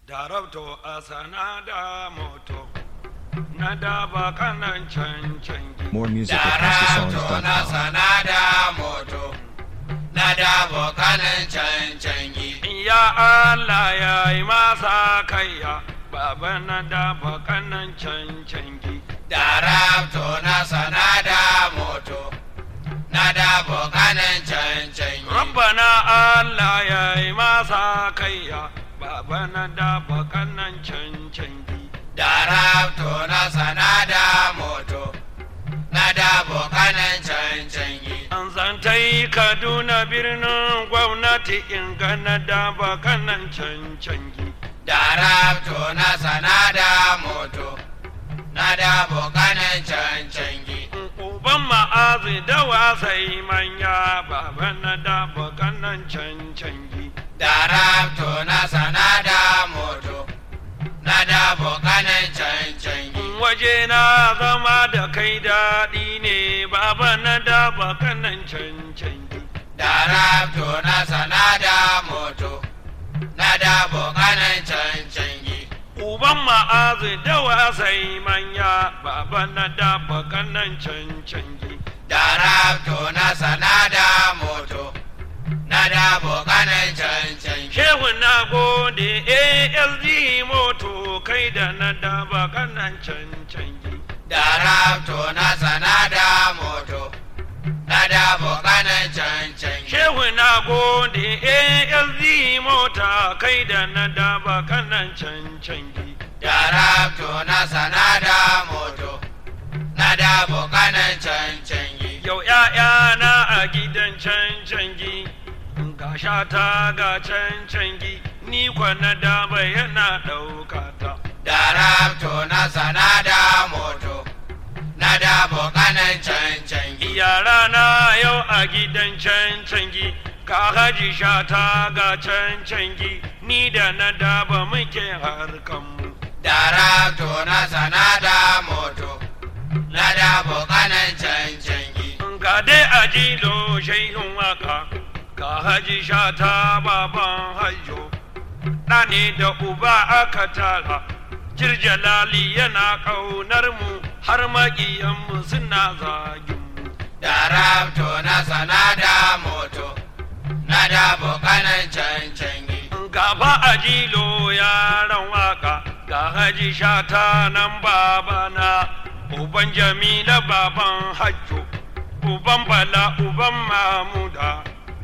darabto a sana da moto na daba kanan cancangi More music at Darabto na HouseOfSongs.com. sanada moto na dabo kanan cancangi. ya Allah ya yi masa kaiya baba na daba kanan cancangi Darabto na sanada moto na dabo kanan cancangi. rabbana Allah ya yi masa kaiya baba na daba kanan cancangi Darabto na sanada moto na dabo kanan cancangi. an zantai kaduna birnin gwamnati in gana daba kanan cancangi Darabto na sanada moto na dabo kanan cancangi. uban ma'azi da wasai manya baba na daba kanan cancangi Darabto na sanada moto na dabo kanan cancangi. waje na zama da kai daɗi ne baba na daba kanan cancangi Darabto na sanada moto na dabo kanan cancangi. uban ma'azi da wasai manya baba na daba kanan cancangi Darabto na sanada moto na dabo kanan cancangi. shehu na gode asd moto kai da na daba kanan cancangi Darabto na sanada moto na dabo kanan cancangi. shehu na gode asd mota kai da na daba kanan cancangi Darabto na sanada moto na dabo kanan cancangi. Yau ‘ya'yana a gidan cancangi, ga shata ga cancangi, ni kwana daba yana ɗaukata. Darabto na sanada moto na dabo kanan cancangi. Yarana yau a gidan cancangi, ga haji shata ga cancangi, ni da na daba muke harkanmu. Darabto na sanada moto na dabo kanan cancangi. Ga dai a jilo shaihun waka, ga haji shata baban hajjo, ɗa ne da uba aka tara, jirjalali yana ƙaunar mu har maƙiyanmu suna zagin mu. Darabto na sanada moto na dabo kanan cancangi. Gaba a jilo yaran waka, ga haji shata nan babana, uban jamila baban hajjo, uban bala uban mamuda,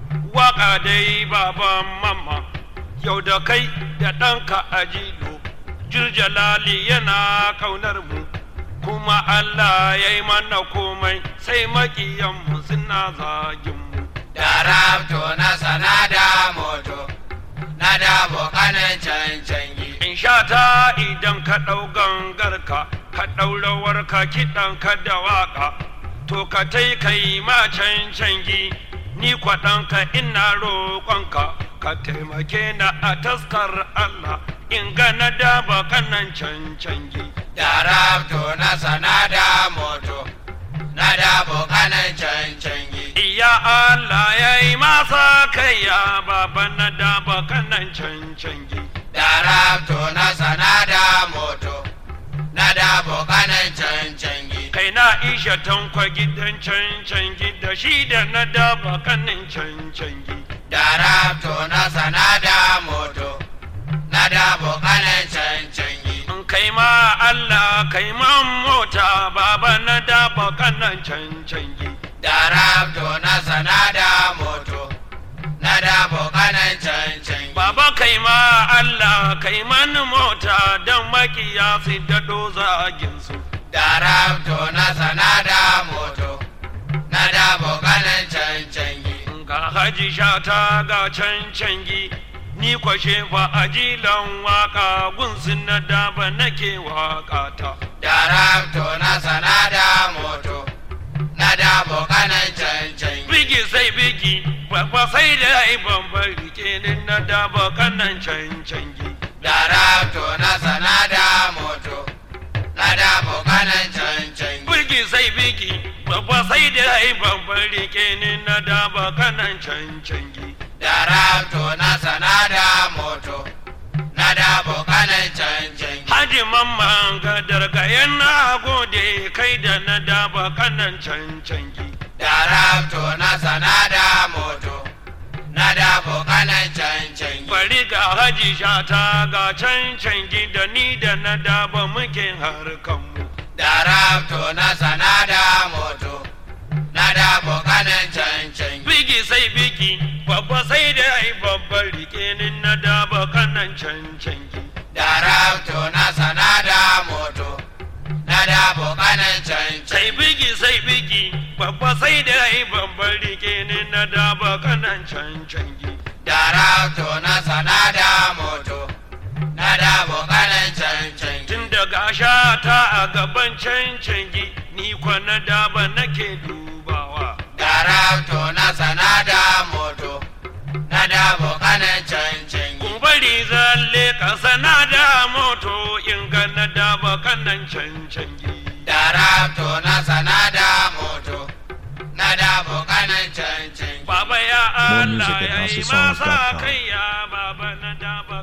waka dai baban mama, yau da kai da ɗanka a jilo, jirjalali yana kaunar mu, kuma Allah ya yi mana komai sai maƙiyanmu suna zagin mu. Darabto na sanada moto na dabo kanan cancangi. In sha ta idan ka ɗau gangarka, ka ɗau rawarka kiɗanka da waƙa, to ka tai ka yi ma cancangi, ni kwaɗanka ina roƙonka, ka taimake na a taskar Allah, in ga na daba kanan cancangi. Darabto na sanada moto na dabo kanan cancangi. Iya Allah ya yi masa kai ya baba na daba kanan cancangi. Darabto na sanada moto na dabo kanan cancangi. kai na isha tankwa gidan cancangi da shi da na daba kanin cancangi Darabto na sanada moto na dabo kanan cancangi. in kai ma Allah kai man mota baba na daba kanan cancangi Darabto na sanada moto na dabo kanan cancangi. baba kai ma Allah kai man mota don makiya su daɗo zagin su Darabto na sanada moto na dabo kanan cancangi. in ga haji shata ga cancangi ni kwashe fa ajilan waka gunsun na daba nake wakata Darabto na sanada moto na dabo kanan cancangi. bigi sai bigi babba sai da ai bambar rikenin na daba kanan cancangi Darabto na sanada moto na dabo kanan cancangi. bigi sai bigi babba sai da ai bambar rikenin na daba kanan cancangi Darabto na sanada moto na dabo kanan mamman gadar ga yana gode kai da na daba kanan cancangi Darabto na sanada moto na dabo kanan cancangi. bari ga haji shata ga cancangi da ni da na daba muke harkanmu Darabto na sanada moto na dabo kanan cancangi. bigi sai bigi babba sai da ai babban rike ni na daba kanan cancangi Darabto na sanada moto na dabo kanan sai cancangi. bigi sai bigi babba sai da ai babban rike ni na daba kanan cancangi Darabto na sanada moto na dabo kanan cancangi. tun daga shata a gaban cancangi ni kwa na daba nake dubawa Darabto na sanada moto na dabo kanan cancangi. Ku bari zalle kasa na da moto in ga na daba kanan cancangi. Darabto na sanada moto na dabo kanan cancangi. Baba ya More Allah music at ya yi houseofsongs.com. masa kai ya baba na daba